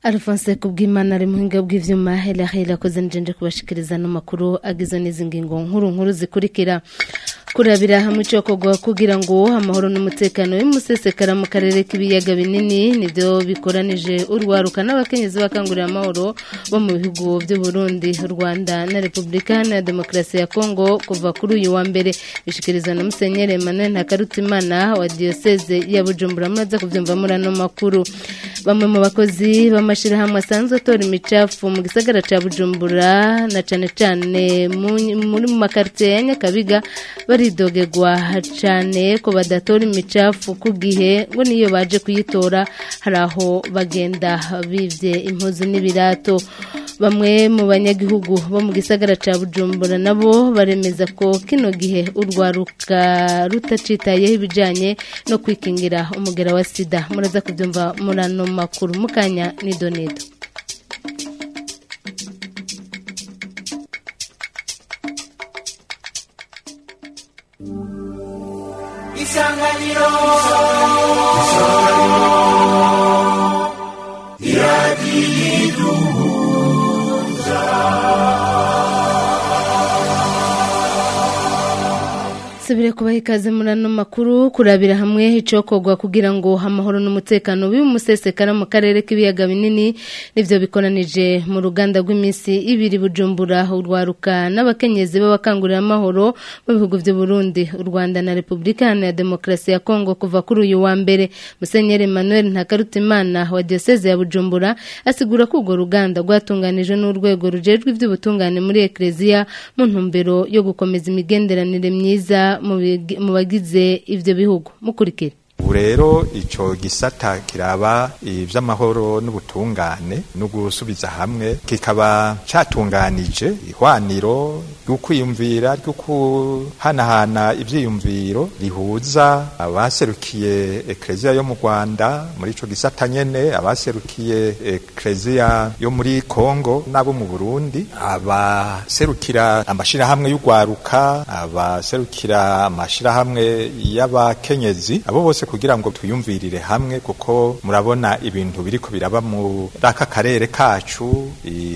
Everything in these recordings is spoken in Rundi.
Alphonse kubw'Imana ari muhinga bw'ivyuma hela hela koze njenje kubashikiriza no makuru agizwe n'izi ngingo nkuru nkuru zikurikira kurabira hamwe icokorwa kugira ngo amahoro n'umutekano w'imusesekara mu karere k'ibiyaga binini nivyo bikoranije urwaruka n'abakenyezi bakangurira amahoro bo mu bihugu by'u Burundi Rwanda na Republika ya Demokarasi ya Kongo kuva kuri uyu wa mbere bishikiriza na Musenyeri Emmanuel Ntakarutimana wa diocese ya Bujumbura muraza kuvyumva muri ano makuru bamwe mu bakozi b'amashirahamwe asanzwe atora imicafu mu gisagara ca Bujumbura na cane cane muri mu makartier ya Nyakabiga baridogegwa cane ko badatora imicafu ku gihe ngo niyo baje kuyitora hari aho bagenda bivye impuzu n'ibirato bamwe mu banyagihugu bo mu gisagara ca Bujumbura nabo baremeza ko kino gihe urwaruka rutacitayeho ibijanye no kwikingira umugera wa sida muraza kubyumva muri ano makuru mukanya ni donedo isanganiro Subire kubaha ikaze muri ano makuru kurabira hamwe icokorwa kugira ngo amahoro n'umutekano bimusesekara mu karere k'ibiyaga binini nivyo bikoranije mu ruganda rw'iminsi ibiri bujumbura urwaruka n'abakenyezi b'abakangurira amahoro mu bihugu vy'u Burundi u Rwanda na Republika ya Demokarasi ya Kongo kuva kuri uyu wa mbere Musenyeri Emmanuel Ntakarutimana wa diocese ya Bujumbura asigura ko urwo ruganda rwatunganijwe n'urwego rujejwe ivy'ubutungane muri Ecclesia mu ntumbero yo gukomeza imigenderanire myiza mu bagize ivyo bihugu mukurikira ubu rero icyo gisata kiraba iby'amahoro n'ubutungane no gusubiza hamwe kikaba cyatunganije ihwaniro ryo kwiyumvira ryo kuhanahana ibyiyumviro rihuza abaserukiye ekereziya yo mu rwanda muri icyo gisata nyine abaserukiye ekereziya yo muri kongo n'abo mu burundi abaserukira amashyirahamwe y'urwaruka abaserukira amashyirahamwe y'abakenyezi abo bose kugira ngo twiyumvirire hamwe kuko murabona ibintu biriko biraba muri aka karere kacu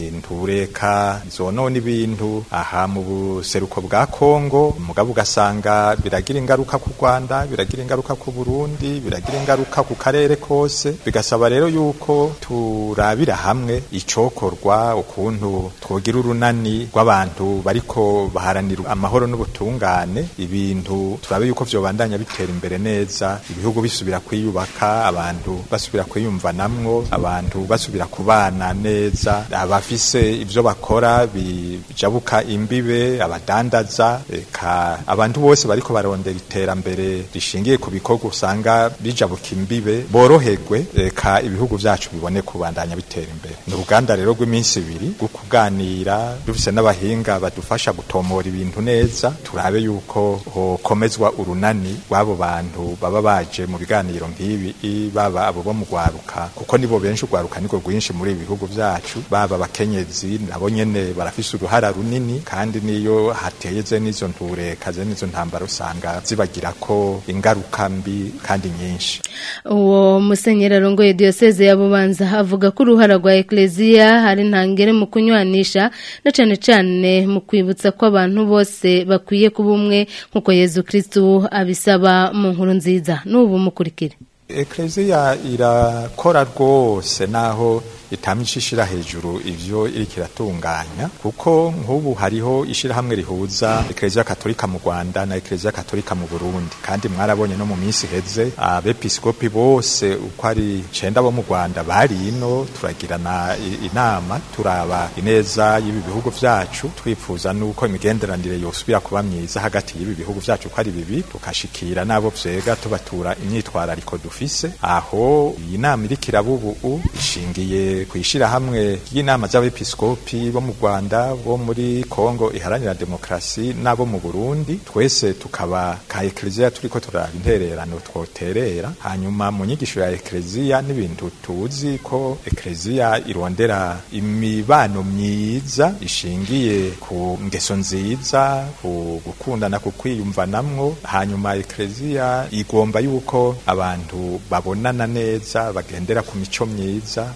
intureka zonona ibintu aha mu buseruko bwa Kongo mugabo ugasanga biragira ingaruka ku Rwanda biragira ingaruka ku Burundi biragira ingaruka ku karere kose bigasaba rero yuko turabira hamwe icokorwa ukuntu twogira urunani rw'abantu bariko baharanira amahoro n'ubutungane ibintu turabe yuko vyobandanya bitera imbere neza ibihugu bisubira kwiyubaka abantu basubira kwiyumvanamwo abantu basubira kubana neza abafise ivyo bakora bijabuka imbibe abadandaza eka abantu bose bariko barondera iterambere rishingiye ku bikorwa usanga bijabuka imbibe boroherwe eka ibihugu vyacu bibone kubandanya bitera imbere ni uruganda rero rw'iminsi ibiri rwo kuganira dufise n'abahinga badufasha gutomora ibintu neza turabe yuko hokomezwa urunani rw'abo bantu baba baje mu biganiro nk'ibi baba abo bo mu rwaruka kuko nibo benshi urwaruka niko rwinshi muri ibi bihugu vyacu baba abakenyezi nabo nyene barafise uruhara runini kandi niyo hateye n'izo ntureka ze n'izo ntambara usanga zibagira ko ingaruka mbi kandi nyinshi uwo musenyeri arongoye diocese ya bubanza avuga ko uruhara rwa eklezia hari ntangere mu kunywanisha na cane cane mu kwibutsa ko abantu bose bakwiye kuba umwe nk'uko yezu kristu abisaba mu nkuru nziza n'ubu mukurikire ekleziya irakora rwose naho itamye ishira hejuru ivyo iriko iratunganya kuko nk'ubu hariho ishirahamwe rihuza ekleziya katolika mu rwanda na ekleziya katolika mu burundi kandi mwarabonye no mu minsi iheze abepiskopi bose uko ari icenda bo mu rwanda bari ino turagirana inama turaba ineza y'ibi bihugu vyacu twifuza n'uko imigenderanire yosubira kuba myiza hagati y'ibi bihugu vyacu uko ari bibi tukashikira n'abo vyega tubatura imyitwarariko dufise aho iyi nama iriko iraba ubu ishingiye kwishira hamwe y'inama z'abepiskopi bo mu Rwanda bo muri Kongo iharanira demokrasi nabo mu Burundi twese tukaba ka eklezia turiko turaba intererano twoterera hanyuma mu nyigisho ya eklezia n'ibintu tuzi ko eklezia irondera imibano myiza ishingiye ku ngeso nziza ku gukundana ku kwiyumvanamwo hanyuma eklezia igomba yuko abantu babonana neza bagendera ku mico myiza bakunda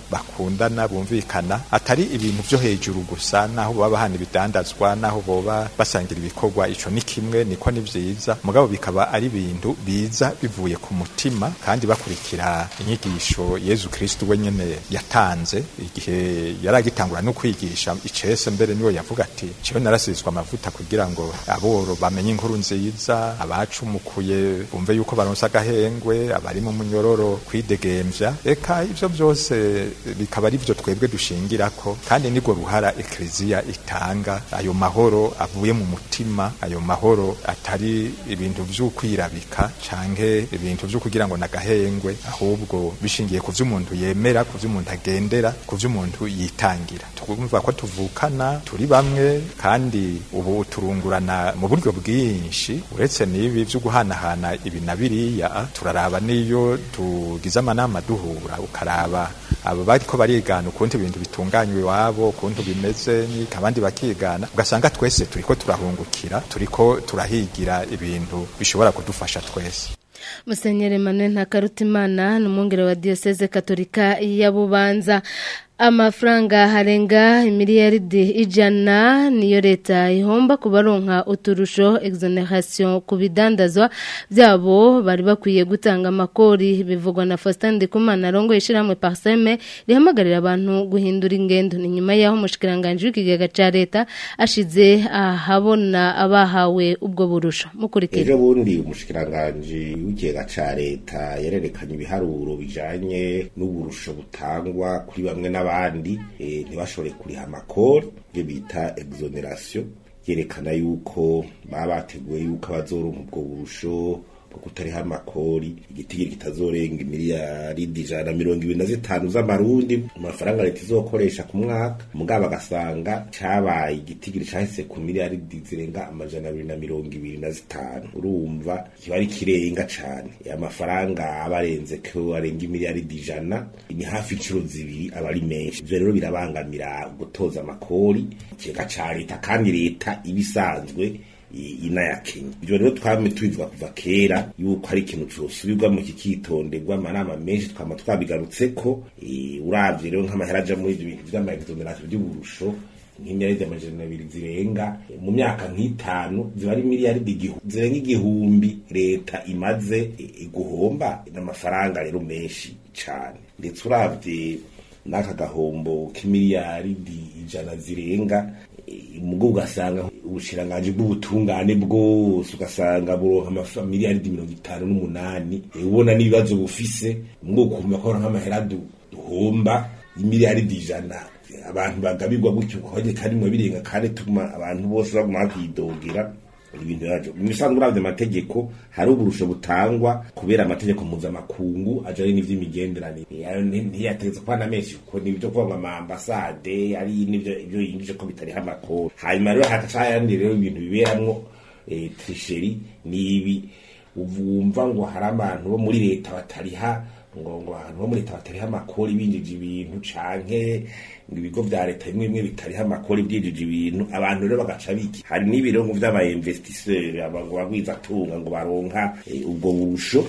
bakundana bumvikana atari ibintu vyo hejuru gusa naho baba bahana ibidandazwa naho boba basangira ibikorwa ico ni kimwe niko ni vyiza mugabo bikaba ari ibintu biza bivuye ku mutima kandi bakurikira inyigisho Yezu Kristo we nyene yatanze igihe yaragitangura no kwigisha icese mbere niwe yavuga ati ciwe narasizwe amavuta kugira ngo aboro bamenye inkuru nziza abacumukuye bumve yuko baronsa agahengwe abari mu munyororo kwidegemvya eka ivyo vyose bikaba ari vyo twebwe dushingirako kandi nibwo ruhara ekleziya itanga ayo mahoro avuye mu mutima ayo mahoro atari ibintu vy'ukwirabika canke ibintu vyo kugira ngo nagahengwe ahubwo bishingiye ku vy'umuntu yemera ku vy'umuntu agendera ku vy'umuntu yitangira twumva ko tuvukana turi bamwe kandi ubu turungurana mu buryo bwinshi uretse n'ibi vyo guhanahana ibi na biriya turaraba n'iyo tugize amanama duhura ukaraba aba bariko barigana ukuntu ibintu bitunganywa iwabo ukuntu bimeze n'iki abandi bakigana ugasanga twese turiko turahungukira turiko turahigira ibintu bishobora kudufasha twese musenyeri Emmanuel ntakarutimana ni umwungere wa diyoseze katolika ya bubanza amafaranga harenga miliyaridi ijana niyo leta ihomba ku baronka uturusho exoneration ku bidandazwa byabo bari bakwiye gutanga amakori bivugwa na Faustin Ndikumana arongoye ishyirahamwe Parseme rihamagarira abantu guhindura ingendo ni nyuma y'aho umushikiranganje w'ikigega ca leta ashize ahabona abahawe ubwo burusho mukurikira ejo bundi umushikiranganje w'ikigega ca leta yarerekanye ibiharuro bijanye n'uburusho butangwa kuri bamwe n'abandi abandi ntibashobore kuriha amakori ibyo bita exoneration yerekana yuko baba bateguye yuko abazoronka ubwo burusho bwo kutariha amakori igitigiri kitazorenga miliyaridi ijana na mirongo ibiri na zitanu z'amarundi amafaranga leta izokoresha ku mwaka mugabo agasanga cabaye igitigiri cahise ku miliyaridi zirenga amajana abiri na mirongo ibiri na zitanu urumva kiba ari kirenga cane amafaranga aba arenze ko arenga imiliyaridi ijana ni hafi incuro zibiri aba ari menshi ivyo rero birabangamira gutoza amakori ikigega ca leta kandi leta iba isanzwe ina ya Kenya ivyo rero twame tubivuga kuva kera yuko ari ikintu cosubirwamo kikitonderwa amanama menshi twama twabigarutseko uravye rero nk'amahera aja muri ivyo bintu vy'amaexoneration vy'uburusho nk'imiliyaridi amajana abiri zirenga mu myaka nk'itanu ziba ari miliyaridi zirenga igihumbi leta imaze guhomba n'amafaranga rero menshi cane ndetse uravye n'aka gahombo k'imiliyaridi ijana zirenga mugo ugasanga ubushirangaje bw'ubutungane bwose ugasanga buronka amamiliyaridi mirongo itanu n'umunani ubona n'ibibazo bufise mugo ukumva ko nk'amahera duhomba imiliyaridi ijana abantu bagabirwa gutyo kwaje karimwe birenga kandi tuma abantu bose baguma kwidogera ibintu yaje mu bisanzwe uravye amategeko hari uburusho butangwa kubera amategeko mpuzamakungu ajanye n'ivy'imigenderanire ntiyategetse kwana menshi kuko nibyo kuvuga ama ambasade ari nivyo ivyo yinjije ko bitariho amakuru hanyuma rero hakacayandi rero ibintu biberamwo trisheri nibi uvumva ngo hari abantu bo muri leta batariha ngo ngo abantu bo muri leta batariha amakori binjije ibintu canke ngo ibigo vya leta bimwe bimwe bitariha amakori byinjije ibintu abantu rero bagaca biki hari n'ibirongo vy'aba investisseur ngo bagwiza tunga ngo baronka ubwo burusho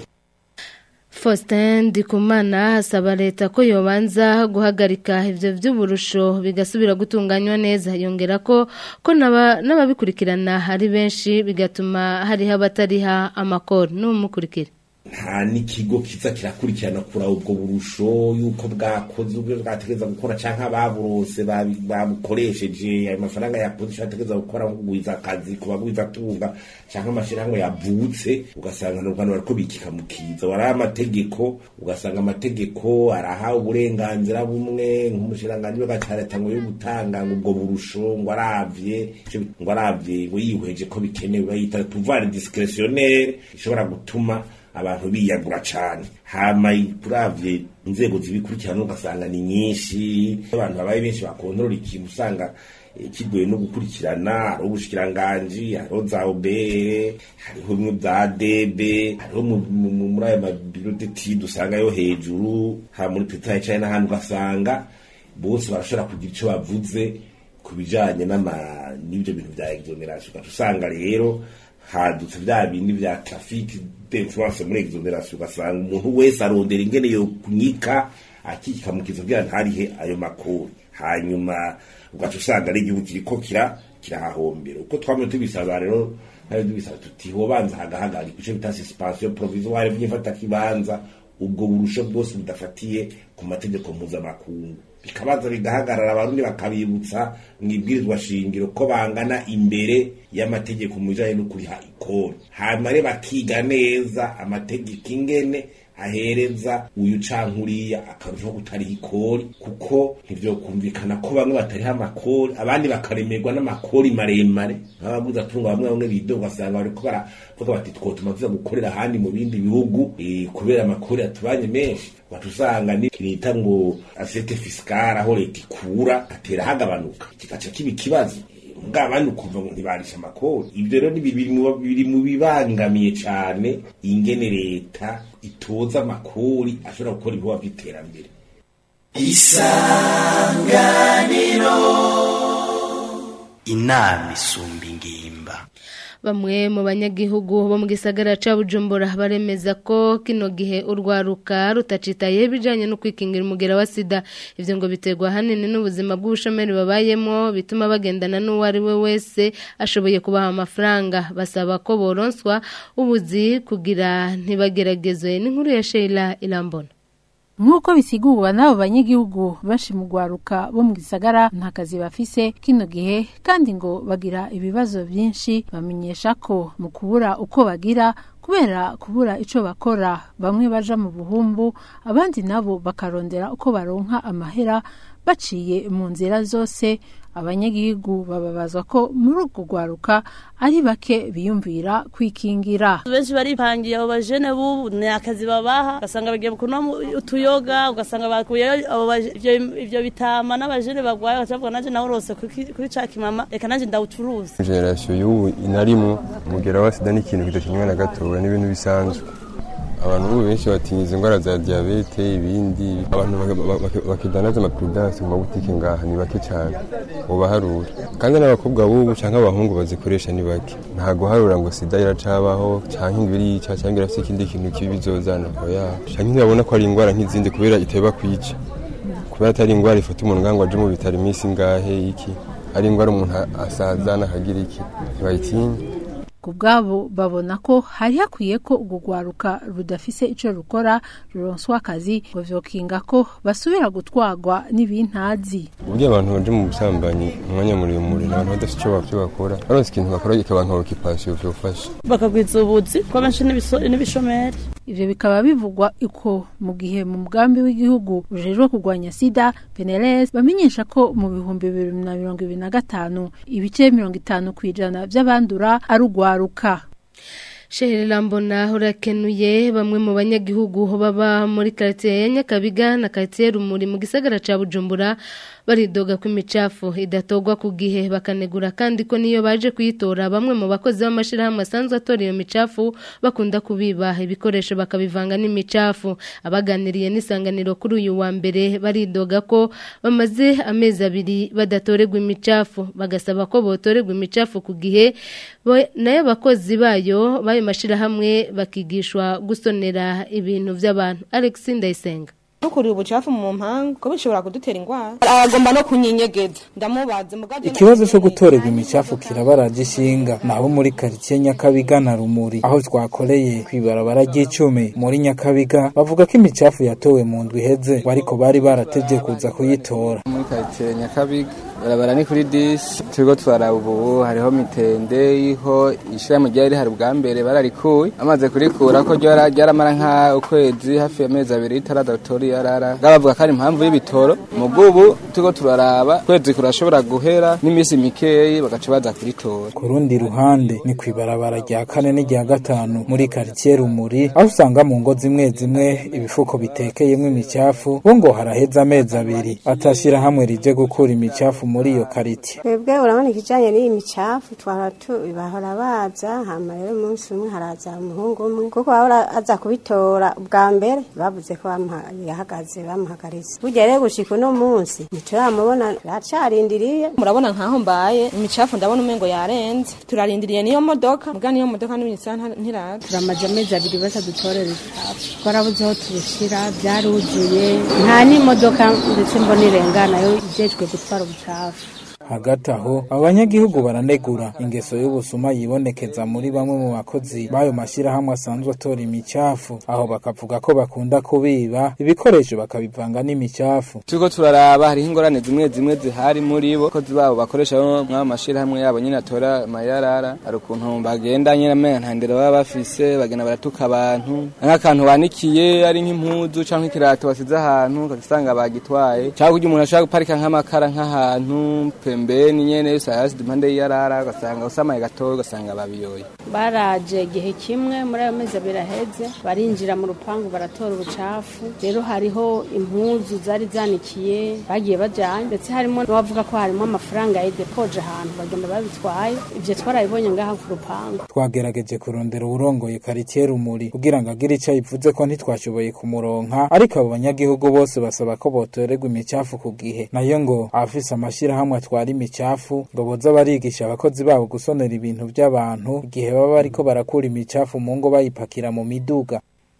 Faustin Ndikumana asaba leta ko yobanza guhagarika ivyo vy'uburusho bigasubira gutunganywa neza yongera ko ko n'ababikurikirana hari benshi bigatuma hariho abatariha amakori n'umukurikira nta n'ikigo kiza kirakurikirana kura ubwo burusho yuko bwakoze ubwo bwategereza gukora canke ababurose babukoresheje ayo mafaranga yakoze ico ategereza gukora nko kugwiza akazi ku bagwiza tunga canke amashirahamwe yavutse ugasanga n'urwanda bariko bikika mu kiza waraha amategeko ugasanga amategeko araha uburenganzira bumwe nk'umushiranganji w'agaca leta ngo yo gutanga ngo ubwo burusho ngo aravye ngo aravye ngo yihweje ko bikenewe bayita pouvoir discrétionnaire ishobora gutuma abantu biyagura cane hama turavye inzego zibikurikirana ugasanga ni nyinshi abantu babaye benshi bakontorora ikintu usanga kigoye no gukurikirana hariho ubushikiranganji hariho za obere hariho bimwe bya debe hariho muri ayo mabiro detide usangayo hejuru ha muri peta yicaye n'ahandi ugasanga bose barashobora kugira ico bavuze ku bijanye n'ivyo bintu vya exoneration ugaca usanga rero hadutse vya bindi vya traffic d'influence muri exoneration ugasanga umuntu wese arondera ingene yo kunyika akikamukiza kugira ntarihe ayo makuru hanyuma ugaca usanga ari igihugu kiriko kira kirahahombera uko twamye tubisaba rero hari tubisaba tuti hobanza hagahagarika ico bita suspension provisoire vy'ifata kibanza ubwo burusho bwose budafatiye ku mategeko mpuzamakungu bikabanza bigahagarara abarundi bakabibutsa mu ibwirizwa shingiro ko bangana imbere y'amategeko mu bijanye no kuriha ikori hanyuma rero bakiga neza amategeko ingene ahereza uyu canke uriya akarushaho gutariha ikori kuko ntivyokumvikana ko bamwe batariha amakori abandi bakaremerwa n'amakori maremare nk'abaguze atunga bamwe bamwe bidoga ugasanga bariko baravuga bati twotuma tuza gukorera ahandi mu bindi bihugu eh, kubera amakori atubanye menshi wacu usanga ni kinita ngo asete fiskale aho leta ikura atera hagabanuka kigaca kiba ikibazo mbwa abandi ukumva ngo ntibarisha amakori ibyo rero ni bibiri mu- biri mu bibangamiye cane ingene leta itoza amakori ashobora gukora ibikorwa by'iterambere inama isumba ingimba Bamwe mu banyagihugu bo mu gisagara ca Bujumbura baremeza ko kino gihe urwaruka rutacitaye bijanye no kwikingira umugera wa sida ivyo ngo biterwa hanini n'ubuzima bw'ubushomeri babayemo bituma bagendana n'uwo ari we wese ashoboye kubaha amafaranga basaba ko boronswa ubuzi kugira ntibageragezwe n'inkuru ya Sheila Irambona nk'uko bisigurwa n'abo banyagihugu benshi mu rwaruka bo mu gisagara nta kazi bafise kino gihe kandi ngo bagira ibibazo byinshi bamenyesha ko mu kubura uko bagira kubera kubura ico bakora bamwe baja mu buhumbu abandi nabo bakarondera uko baronka amahera baciye mu nzira zose abanyagihugu bababazwa ko muri urwo rwaruka ari bake biyumvira kwikingira benshi baripangiye abo bajene bubu ni akazi babaha ugasanga bagiye kunywa utuyoga ugasanga bakuyeyo abo baje- ivyo- ivyo bitama n'abajene bagwaye bakavuga nanje nawe urose kuri kuri ca kimama reka nanje ndawucuruza generasiyo y'ubu inarimwo umugera wa sida ni ikintu kidakinywa na gatoya n'ibintu bisanzwe abantu ubu benshi batinya izi ndwara za diyabete ibindi abantu baka- baka- bakidanaza amapuridanse mu mabutike ngaha ni bake cyane ubaharura kandi n'abakobwa b'ubu cyangwa abahungu bazikoresha ni bake nta guharura ngo sida iracabaho cyangwa ngo irica cyangwa irafite ikindi kintu kibi bizozana oya cyangwa ntibabona ko ari indwara nk'izindi kubera iteba kwica kubera atari indwara ifata umuntu ngo aje mu bitaro iminsi ingahe iki ari indwara umuntu asazana akagira iki ntibayitinya ku bwabo babona ko hari hakwiye ko urwo rwaruka rudafise ico rukora ruronswa akazi ngo vyokinga ko basubira gutwarwa n'ibintazi uburyo abantu baje mu busambanyi umwanya muremure ni abantu badafite icyo bavyo bakora baronse ikintu bakora kikaba nka okipasiyo vyofasha bakagwiza ubuzi ko benshi n'ibiso- n'ibishomeri ivyo bikaba bivugwa uko mu gihe mu mugambi w'igihugu ujejwe kurwanya sida PNLS bamenyesha ko mu bihumbi bibiri na mirongo ibiri na gatanu ibice mirongo itanu kw'ijana vy'abandura ari urwaruka Shehe Lambona urakenuye bamwe mu banyagihugu baba muri quartier ya Nyakabiga na quartier Rumuri mu gisagara ca Bujumbura baridoga ko imicafu idatogwa ku gihe bakanegura kandi ko niyo baje kuyitora bamwe mu bakozi b'amashirahamwe asanzwe atora iyo micafu bakunda kubiba ibikoresho bakabivanga n'imicafu abaganiriye n'isanganiro kuri uyu wa mbere baridoga ko bamaze amezi abiri badatorerwa imicafu bagasaba ko botorerwa imicafu ku gihe bo- nayo abakozi bayo bayo mashirahamwe bakigishwa gusonera ibintu by'abantu Alex Ndayisenga ntukuriye ubucafu mu mpangu ko bishobora kudutera indwara aragomba no kunyinyegeza ndamubaze mugaje ikibazo cyo gutorerwa imicafu kirabaraje ishinga naho muri karitsiye nyakabiga na rumuri aho twakoreye kwibarabara ry'icumi muri nyakabiga bavuga ko imicafu yatowe mu ndwi iheze ariko bari barateje kuza kuyitora muri karitsiye nyakabiga barabara ni kuri disi turiko turaraba ubu hariho mitende iho ishirahamwe ryari rihari bwa mbere bararikuye amaze kurikura ko ryara- ryaramara nka ukwezi hafi y'amezi abiri ritaradotora yarara bavuga ko ari impamvu y'ibitoro mu bw'ubu turiko turaraba kwezi kurashobora guhera n'iminsi mikeyi bagaca baza kuritora ku rundi ruhande ni ku ibarabara rya kane n'irya gatanu muri karitsiye rumuri aho usanga mu ngo zimwe zimwe ibifuko bitekeyemo imicafu bo ngo haraheze amezi abiri atashyira hamwe rije gukura imicafu muri iyo karitiye twebwe urabona ikijanye n'iyi micafu twara tu- bahora baza hama rero umunsi umwe haraza umuhungu umwe kuko bahora aza kubitora ubwa mbere bavuze ko bamuha- yahagaze bamuhagaritse burya rero gushika uno munsi ntituramubona turacarindiriye murabona nkaho mbaye imicafu ndabona umengo yarenze turarindiriye niyo modoka muga niyo modoka n'iminsi ntiraza turamaze amezi abiri batadutorera ibicafu twarabuze aho tubishyira byaruzuye nta n'imodoka ndetse mbona irengana yo ijejwe gutwara ubucafu hagati aho abanyagihugu baranegura ingeso y'ubusuma yibonekeza muri bamwe mu bakozi b'ayo mashyirahamwe asanzwe atora imicafu aho bakavuga ko bakunda kubiba ibikoresho bakabivanga n'imicafu turiko turaraba hariho ingorane zimwe zimwe zihari muri bo abakozi babo bakoresha mw'ayo mashirahamwe yabo nyine atora amayarara hari ukuntu bagenda nyine amenga nta ndero baba bafise bagenda baratuka abantu nk'akantu banikiye ari nk'impuzu canke ikirato basize ahantu ugasanga bagitwaye cyangwa kurya umuntu ashobora guparika nk'amakara nk'ahantu pembeni nyene sayasize impande y'iyarara ugasanga usamaye gatoya ugasanga babiyoye baraje igihe kimwe muri ayo mezi abiri aheze barinjira mu rupangu baratora ubucafu rero hariho impuzu zari zanikiye bagiye bajyanye ndetse harimo n'abavuga ko harimo amafaranga yadepoje ahantu bagenda babitwaye ibyo twarabibonye ngaha ku rupangu twagerageje kurondera uwurongoye karitiye rumuri kugira ngo agire icyo ayivuze ko ntitwashoboye kumuronka ariko abo banyagihugu bose basaba ko botorerwa imicafu ku gihe nayo ngo abafise amashyirahamwe atwara imicafu ngo boza barigisha abakozi babo gusonera ibintu by'abantu igihe baba bariko barakura imicafu mu ngo bayipakira mu miduga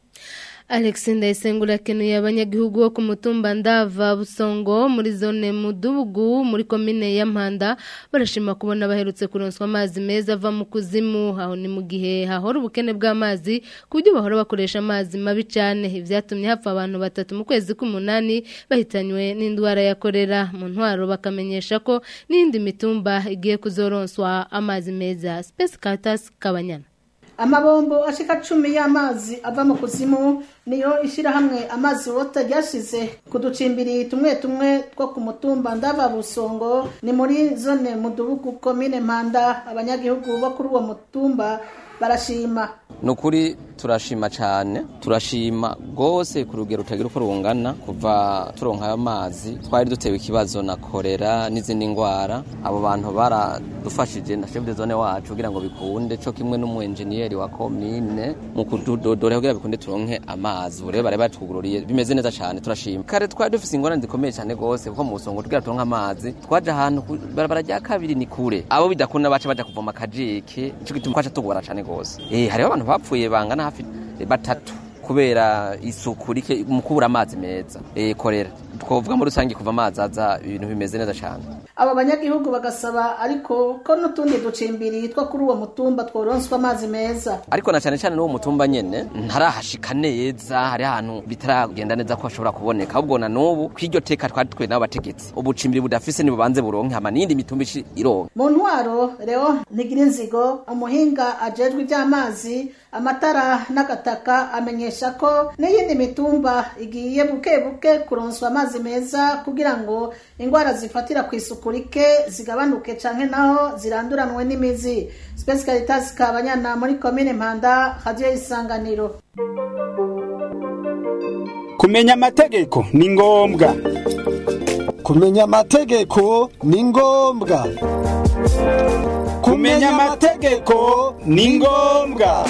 Alex Ndayisengura akenuye abanyagihugu bo ku mutumba Ndava Busongo muri zone Mudubugu muri komine ya Mpanda barashima kubona baherutse kuronswa amazi meza ava mu kuzimu aho ni mu gihe hahora ubukene bw'amazi ku buryo bahora bakoresha amazi mabi cyane ibyatumye hapfa abantu batatu mu kwezi k'umunani bahitanywe n'indwara ya korera mu ntwaro bakamenyesha ko n'indi mitumba igiye kuzoronswa amazi meza Space Caritas Kabanyana amabombo ashika cumi y'amazi ava mu kuzimu niyo ishyirahamwe amazi wota ryashize ku ducimbiri tumwe tumwe two ku mutumba ndava busongo ni muri zone mudubugu komine mpanda abanyagihugu bo kuri uwo mutumba barashima ni ukuri turashima cyane turashima rwose ku rugero rutagira uko rungana kuva turonka ayo mazi twari dutewe ikibazo na korera n'izindi ndwara abo bantu baradufashije na chef de zone wacu kugira ngo bikunde cyo kimwe n'umuenjeniyeri wa komine mu kudodora kugira bikunde turonke amazi ubu rero bari batugururiye bimeze neza cyane turashima kare twari dufise ingorane zikomeye cyane rwose kuko mu busongo tugira turonke amazi twaje ahantu ku barabara rya kabiri ni kure abo bidakunda baca baja kuvoma akajeke nico gituma twaca tugora cyane rwose eh hariho abantu bapfuye bangana hafi batatu kubera isuku rike mu kubura amazi meza eh korera twovuga muri rusange kuva amazi aza ibintu bimeze neza cyane abo banyagihugu bagasaba ariko ko n'utundi ducimbiri two kuri uwo mutumba tworonswa amazi meza ariko na cyane cyane n'uwo mutumba nyene ntarahashika neza hari ahantu bitaragenda neza ko hashobora kuboneka ahubwo na n'ubu kw'iryo teka twari twe n'abategetsi ubucimbiri budafise nibubanze buronke hama n'iyindi mitumba ici ironke mu ntwaro rero ntigira inzigo umuhinga ajejwe iby'amazi amatara n'agataka amenyesha ko n'iyindi mitumba igiye buke buke kuronswa amazi meza kugira ngo indwara zifatira ku isuku rike zigabanuke canke naho ziranduranwe n'imizi Space Caritas Kabanyana muri komine Mpanda radio isanganiro kumenya amategeko ni ngombwa kumenya amategeko ni ngombwa kumenya amategeko ni ngombwa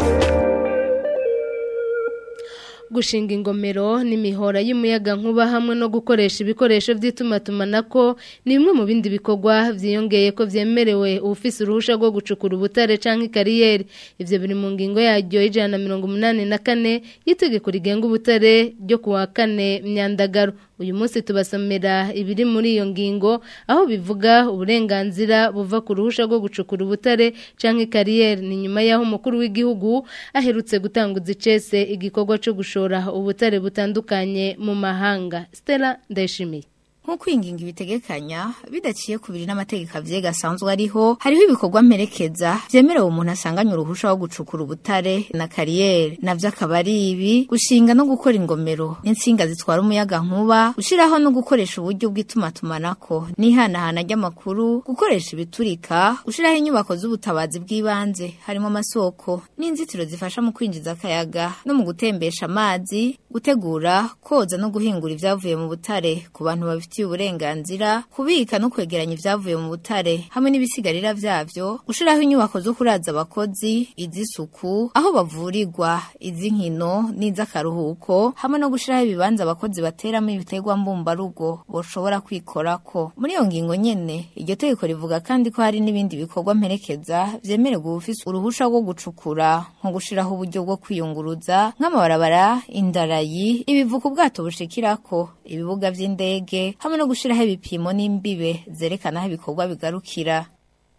gushinga ingomero n'imihora y'umuyaga nkuba hamwe no gukoresha ibikoresho by'itumatumanako ni bimwe mu bindi bikorwa byiyongeye ko byemerewe ufise uruhusha rwo gucukura ubutare cyangwa ikariyeri ibyo biri mu ngingo yaryo y'ijana na mirongo umunani na kane y'itegeko rigenga ubutare ryo ku wa kane myandagaro uyu munsi tubasomera ibiri muri iyo ngingo aho bivuga uburenganzira buva ku ruhusha rwo gucukura ubutare cyangwa ikariyeri ni nyuma y'aho umukuru w'igihugu aherutse gutanguza icese igikorwa cyo gushora ubutare butandukanye mu mahanga stella ndayishimiye nk'uko ingingo ibitegekanya bidaciye ku biri n'amategeko avyega asanzwe ariho hariho ibikorwa mperekeza vyemerewe umuntu asanganye uruhusha wo gucukura ubutare na kariyeri navyo akaba ari ibi gushinga no gukora ingomero n'insinga zitwara umuyaga nkuba gushiraho no gukoresha uburyo bw'itumatumanako n'ihanahana ry'amakuru gukoresha ibiturika gushiraho inyubako z'ubutabazi bw'ibanze harimo amasoko n'inzitiro zifasha mu kwinjiza akayaga no mu gutembesha amazi gutegura koza no guhingura ivyavuye mu butare ku bantu babifitiye uburenganzira kubika no kwegeranya ivyavuye mu butare hamwe n'ibisigarira vyavyo gushiraho inyubako zo kuraza abakozi iz'isuku aho bavurirwa iz'inkino n'iz'akaruhuko hamwe no gushiraho ibibanza abakozi bateramo ibiterwa mbumbarugo boshobora kwikorako muri iyo ngingo nyene iryo tegeko rivuga kandi ko hari n'ibindi bikorwa mperekeza vyemererwa ubufise uruhusha rwo gucukura nko gushiraho uburyo bwo kwiyunguruza nk'amabarabara indarayi ibivuka ubwato bushikirako ibibuga vy'indege hamwe no gushiraho ibipimo n'imbibe zerekana aho ibikorwa bigarukira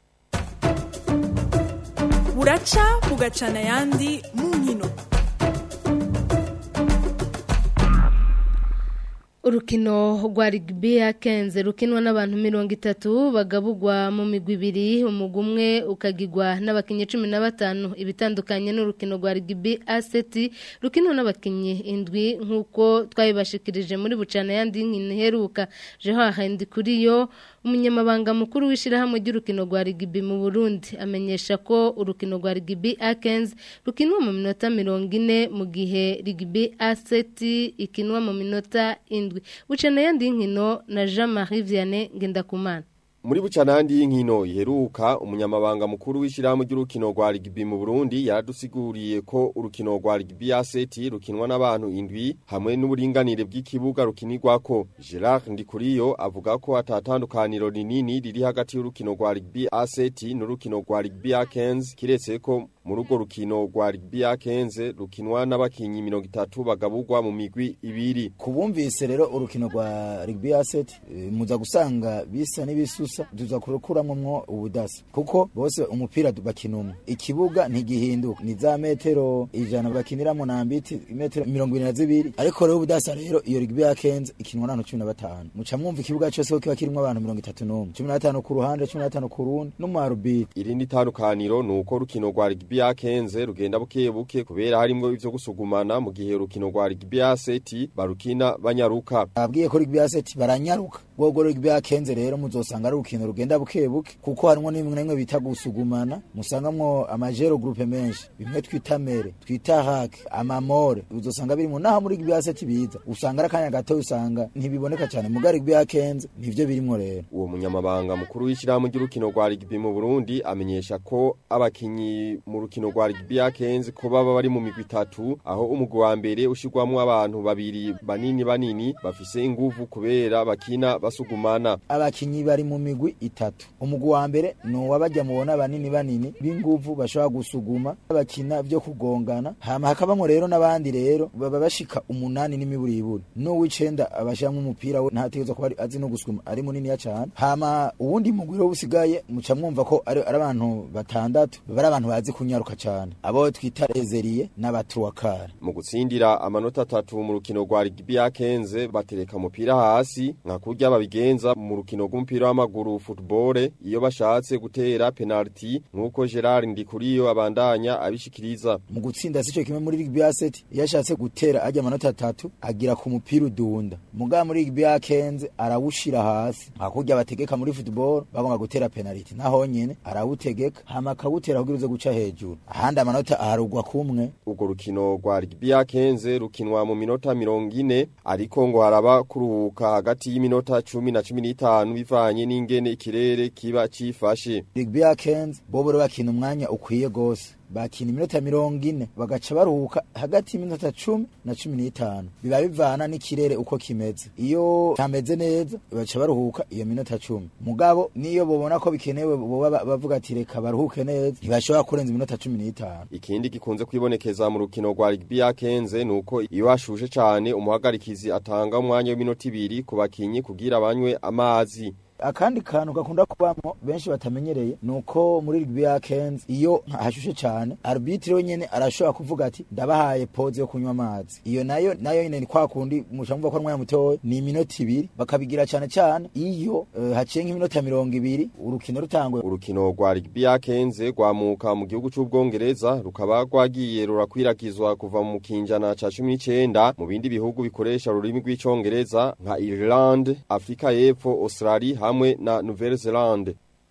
buraca bugacana ayandi mu nkino urukino rwa rugby ya kenze rukinwa n'abantu mirongo itatu bagabugwa mu migwi ibiri umugwi umwe ukagigwa n'abakinnyi cumi na batanu ibitandukanye n'urukino rwa rugby aseti rukinwa n'abakinnyi indwi nk'uko twabibashikirije muri bucana yandi nkino iheruka jeho ahandi kuri yo umunyamabanga mukuru w'ishyirahamwe ry'urukino rwa rugby mu burundi amenyesha ko urukino rwa rugby akenze rukinwa mu minota mirongo ine mu gihe rugby aseti ikinwa mu minota indwi bucana yandi nkino na Jean Marie Vianney Ngendakumana muri bucanandi y'inkino iheruka umunyamabanga mukuru w'ishyirahamwe ry'urukino rwa rugby mu Burundi yadusiguriye ko urukino rwa rugby ya seti rukinwa n'abantu indwi hamwe n'uburinganire bw'ikibuga rukinirwako Gerard Ndikuriyo avuga ko atatandukaniro rinini riri hagati y'urukino rwa rugby ya seti n'urukino rwa rugby ya kenzi kiretse ko muri urwo rukino rwa rugby ya kenze rukinwa n'abakinyi mirongo itatu bagaburwa mu migwi ibiri kubumvise rero urukino rwa rugby ya seti e, muza gusanga bisa n'ibisusa tuza kurukuramwo ubudasa kuko bose umupira bakina umwe ikibuga ntigihinduka ni za metero ijana bakiniramo nambiti metero mirongo ibiri na zibiri ariko rero ubudasa rero iyo rugby ya kenze ikinwa n'abantu cumi na batanu muca mwumva ikibuga cyose ko kiba kirimwo abantu mirongo itatu n'umwe cumi na batanu ku ruhande cumi na batanu ku rundi n'umuharubiti irindi tandukaniro ni uko urukino rwa rugby ya kenze rugenda buke buke kubera harimwo ivyo gusugumana mu gihe urukino rwa rugby ya seti barukina banyaruka abwiye ko rugby ya seti baranyaruka ubwo rugby ya kenze rero muzosanga ari urukino rugenda buke buke kuko harimwo n'imwe n'imwe bita gusugumana musangamwo amajero groupe menshi bimwe twita mere twita hake amamore uzosanga biri mu naha muri rugby ya seti biza usanga ari akanya gato usanga ntibiboneka cyane muga rugby ya kenze nivyo birimwo rero uwo munyamabanga mukuru w'ishyirahamwe ry'urukino rwa rugby mu Burundi amenyesha ko abakinyi mu rukino rwa rugby ya kenze ko baba bari mu migwi itatu aho umugwi wa mbere ushirwamwo abantu babiri banini banini bafise inguvu kubera bakina basugumana abakinyi bari mu migwi itatu umugwi wa mbere ni uwabajya mubona banini banini b'inguvu bashobora gusuguma bakina vyo kugongana hama hakabamwo rero n'abandi rero baba bashika umunani n'imiburiburi n'uw'icenda abashiramwo umupira we ntategerezwa kuba azi no gusuguma ari muniniya cane hama uwundi mugwi rero usigaye muca mwumva ko ari abantu batandatu baba ari abantu bazi kunyaruka cane abo twita rezeriye n'abatuwakara mu gutsindira amanota atatu mu rukino rwa rugby ya kenze batereka umupira hasi nka kurya babigenza mu rukino rw'umupira w'amaguru football iyo bashatse gutera penalty nkuko Gerard Ndikuriyo abandanya abishikiriza mu gutsinda sico kimwe muri rugby ya set iyo ashatse gutera ajya amanota atatu agira ku mupira udunda muga muri rugby ya kenze arawushira hasi hakurya bategeka muri football bagomba gutera penalty naho nyene arawutegeka hama akawutera kugira uze guca hejuru ahandi amanota aharugwa kumwe urwo rukino rwa rugby ya kenze rukinwa mu minota mirongo ine ariko ngo haraba kuruhuka hagati y'iminota cumi na cumi n'itanu bivanye n'ingene ikirere kiba cifashe rugby ya kenze bobo bakina umwanya ukwiye gose bakina iminota mirongo ine bagaca baruhuka hagati y'iminota cumi na cumi n'itanu biba bivana n'ikirere uko kimeze iyo kameze neza baca baruhuka iyo minota cumi mugabo niyo bobona ko bikenewe boba bavuga ati reka baruhuke neza ntibashobora kurenza iminota cumi n'itanu ikindi gikunze kwibonekeza mu rukino rwa rugby ya kenze nuko iyo hashushe cane umuhagarikizi atanga umwanya w'iminota ibiri ku bakinyi kugira banywe amazi akandi kantu gakunda kubamo benshi batamenyereye nuko muri rugby ya Kenz iyo hashushe cyane arbitre wenyene arashobora kuvuga ati ndabahaye pause yo kunywa amazi iyo nayo nayo nyine ni kwa kundi mushamva ko mwanya mutoya ni iminota ibiri bakabigira cyane cyane iyo uh, haciye nk'iminota mirongo ibiri urukino rutangwe urukino rwa rugby ya Kenz rwamuka mu gihugu c'ubwongereza rukaba rwagiye rurakwiragizwa kuva mu kinjana ca 19 mu bindi bihugu bikoresha ururimi rw'icongereza nka Ireland Afrika y'Epfo Australia hamwe na Nouvelle Zelande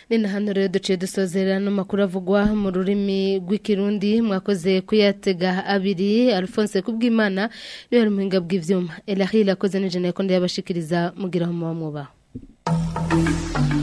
ni na hano rero duciye dusozera n'amakuru avugwa mu rurimi rw'ikirundi mwakoze kuyatega abiri alphonse kubwimana niwe ari muhinga bw'ivyuma elahila akoze n'ijana yakondo yabashikiriza mugiraho muba mwubaha